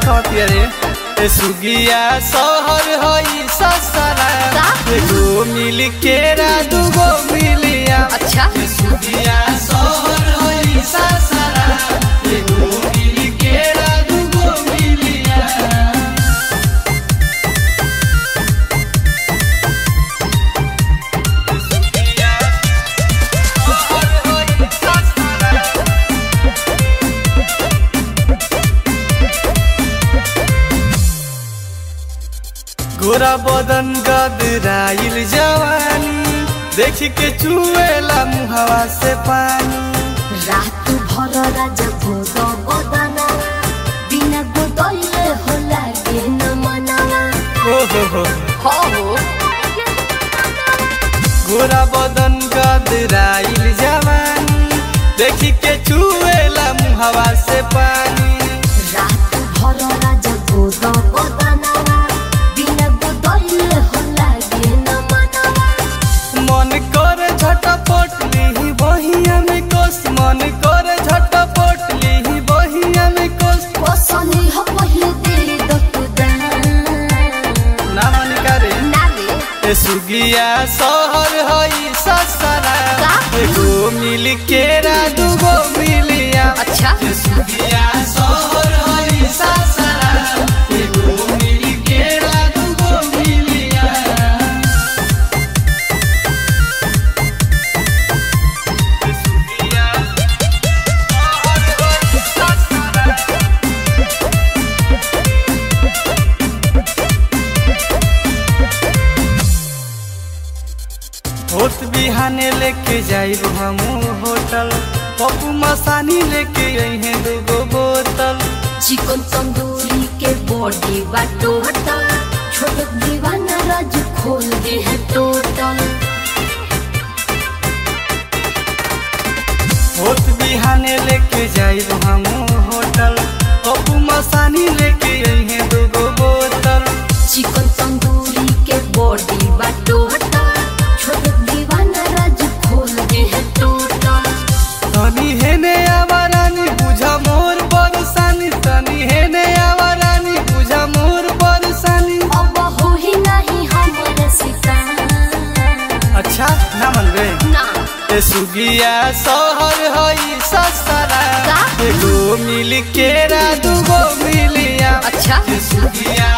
कहती रे ए सुगिया शहर हई ससरा का? एगो मिल केरा दूगो मिलिया अच्छा ए सुगिया शहर हई ससरा एगो मिल केरा दूगो मिलिया गोरा बदन गदराइल जवानी देख के चुएला मुहवा से पानी रात भर राजा भोग बदना बिना गोदले हो लागे न मनावा ओ हो हो हो हो गोरा बदन गदराइल जवानी देख के चुएला मुहवा से पानी रात भर राजा भोग बदना बिना गोदले हो लागे न मनावा मन कर झटपट ली बहिया में कोस मन कर झटपट ली बहिया में कोस पसनी हो पहिले दे दकुदान ना मन करे नाले ए सुगिया शहर हई ससरा का? एगो मिल केरा दूगो मिलिया अच्छा ए सुगिया शहर हई ससरा एगो मिल केरा दूगो मिलिया ए सुगिया शहर हई ससरा होत बिहाने लेके जाइब हम होटल पप्पू मसानी लेके अइहे दूगो बोतल चिकन तंदूरी के बॉडी बा टोटल छोट दीवाना राज खोल दे है टोटल होत बिहाने लेके जाइब हम होटल पप्पू मसानी लेके अइहे दूगो बोतल चिकन तंदूरी के बॉडी बा टोटल छोट दीवाना राज खोल दे है टोटल तनी हेने आवारानी बुझा मोर बरसानी तनी हेने आवारानी बुझा मोर बरसानी अब हो ही नहीं हमारे सितार अच्छा ना मन रे ना ए सुगिया शहर हई ससरा का? एगो मिल केरा दूगो मिलिया अच्छा ए सुगिया